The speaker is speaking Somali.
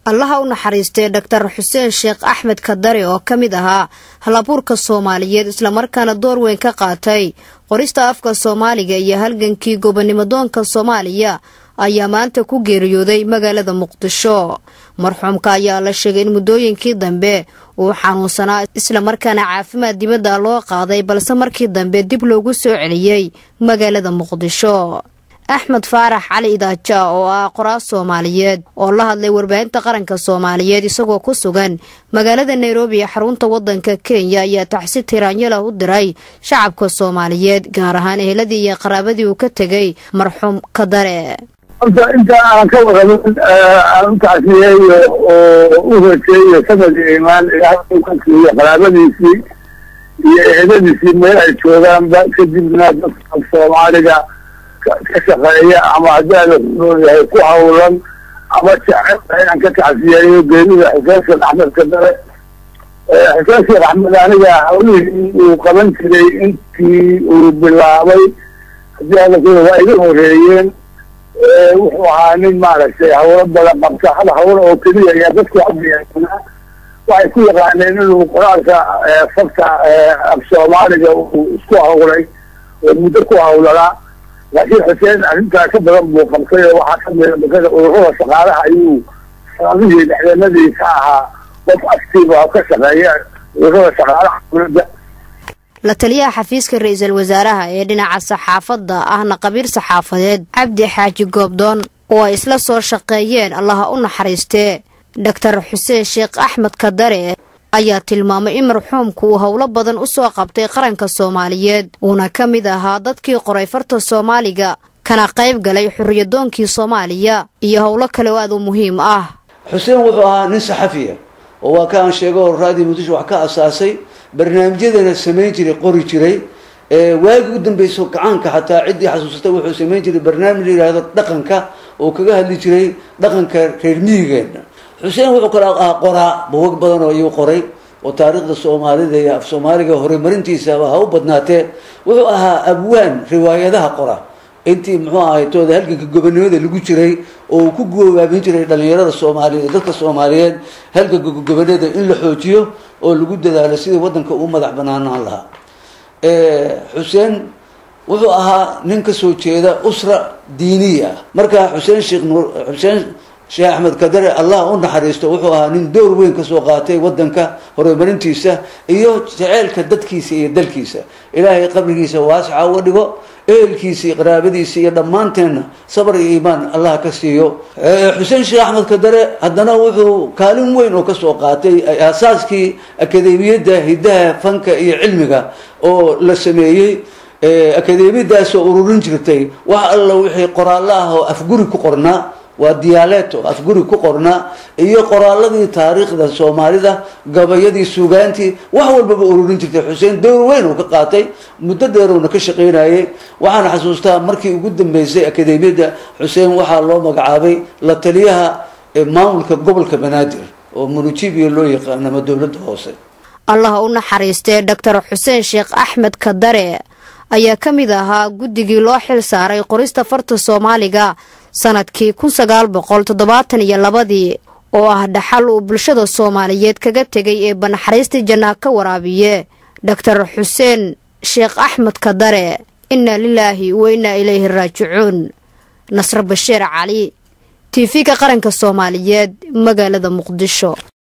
allaha u naxariistay dhaktar xuseen sheekh axmed kadare oo ka mid ahaa halabuurka soomaaliyeed islamarkaana door weyn ka qaatay qorista afka soomaaliga iyo halgankii gobonimodoonka soomaaliya ayaa maanta ku geeriyooday magaalada muqdisho marxuumka ayaa la sheegay in muddooyinkii dambe uu xanuunsanaa islamarkaana caafimaad dibadda loo qaaday balse markii dambe dib loogu soo celiyey magaalada muqdisho axmed faarax cali idaaja oo ah qoraal soomaaliyeed oo la hadlay warbaahinta qaranka soomaaliyeed isagoo ku sugan magaalada nairobi ee xarunta wadanka kenya ayaa taxsi tiraanyalah u diray shacabka soomaaliyeed gaar ahaan eheladii iyo qaraabadii uu ka tegay marxuum kadare horta inta aan ka warramin aan u tacsiyeeyo oo u hojeeyo sanad iyo imaan ilaahay ka siiyo qaraabadiisii iyo eheladiisii meel ay joogaanba kadibna dadka soomaaliga ka shaqeeya ama haddii ala kunool yahay ku hawlan ama jecel inaan ka tacsiyeeyo geerida xuseen sheekh axmed kadare xuseen sheekh axmed aniga hawlihii uu qaban jiray intii uu bilaabay haddii ala kuna waa iga horeeyeen wuxuu ahaa nin maaragtay hawlo badan qabta hal hawlo oo keliya ayaa dadku hadiyaasanaa waxay ku yaqaaneen inuu qoraalka fagta af soomaaliga uu isku hawlay oo muddo ku hawlanaa laakiin xuseen arrintaa ka badan buu qabtay oo waxaa kamida bakada ururada shaqaalaha ayuu sanadihii dhexdeenadii ka ahaa qof actiiva oo ka shaqeeya ururada shaqaalaha dowladda la taliyaha xafiiska ra-iisul wasaaraha ee dhinaca saxaafadda ahna qabiir saxaafadeed cabdi xaaji goobdoon oo ay isla soo shaqeeyeen allaha u naxariistee dhaktar xuseen sheekh axmed kadare ayaa tilmaamay in marxuumku uu howlo badan u soo qabtay qaranka soomaaliyeed uuna ka mid ahaa dadkii qoray farta soomaaliga kana qayb galay xorriyadoonkii soomaaliya iyo howlo kale oo aad u muhiim ah xuseen wuxuu ahaa nin saxafiya oo waa ka aan sheego raadii muqdisho wax ka asaasay barnaamijyadana samayn jiray qori jiray waagii u dambeyso gacaanka xataa ciddii xasuusatay wuxuu samayn jiray barnaamij la yidhaahdo dhaqanka oo kaga hadli jiray dhaqanka reer miyigeena xuseen wuxuu kala ahaa qoraa buwag badan oo iyuu qoray oo taariikhda soomaalida iyo af soomaaliga horumarintiisaba ha u badnaatee wuxuu ahaa abwaan riwaayadaha qora intii muxuu ahay tooda halganka gobonimada lagu jiray oo uu ku goobaabin jiray dhalinyarada soomaaliyeed dadka soomaaliyeed halganka gobonimada in la xoojiyo oo lagu dadaalo sidii wadanka u madax banaanaan lahaa xuseen wuxuu ahaa nin kasoo jeeda usra diiniya ah marka xuseen sheekh nuur xuseen sheekh axmed kadare allah u naxariisto wuxuu ahaa nin door weyn kasoo qaatay wadanka horumarintiisa iyo jeceelka dadkiisa iyo dalkiisa ilaahay qabrigiisa waasica uga dhigo ehelkiisa iyo qaraabadiisa iyo dhammaanteenna sabar iyo iimaan allah ka siiyo xuseen sheekh axmed kadare haddana wuxuu kaalin weyn oo kasoo qaatay aasaaskii akademiyadda hiddaha fanka iyo cilmiga oo la sameeyey akademiyadaasoo ururin jirtay wax alla wixii qoraallo ah oo afguri ku qornaa waa diyaaleeto afguri ku qornaa iyo qoraaladii taariikhda soomaalida gabayadii sugaantii wax walbaba ururin jirtay xuseen door weyn uu ka qaatay muddo dheerowna ka shaqaynayay waxaana xasuustaa markii ugu dambeysay akademiyadda xuseen waxaa loo magacaabay la taliyaha maamulka gobolka banaadir oo munujibiya loo yaqaan ama dowladda hoose allaha u naxariistee dhaktar xuseen sheekh axmed kadare ayaa ka mid ahaa guddigii loo xil saaray qorista farta soomaaliga sanadkii kun sagaal boqol toddobaatan iyo labadii oo ah dhaxal uu bulshada soomaaliyeed kaga tegay ee banaxariistii jannaa ka waraabiye dhaktar xuseen sheekh axmed kadare innaa lilaahi wa innaa ilayhi raajicuun nasre bashiir cali tiifiga qaranka soomaaliyeed magaalada muqdisho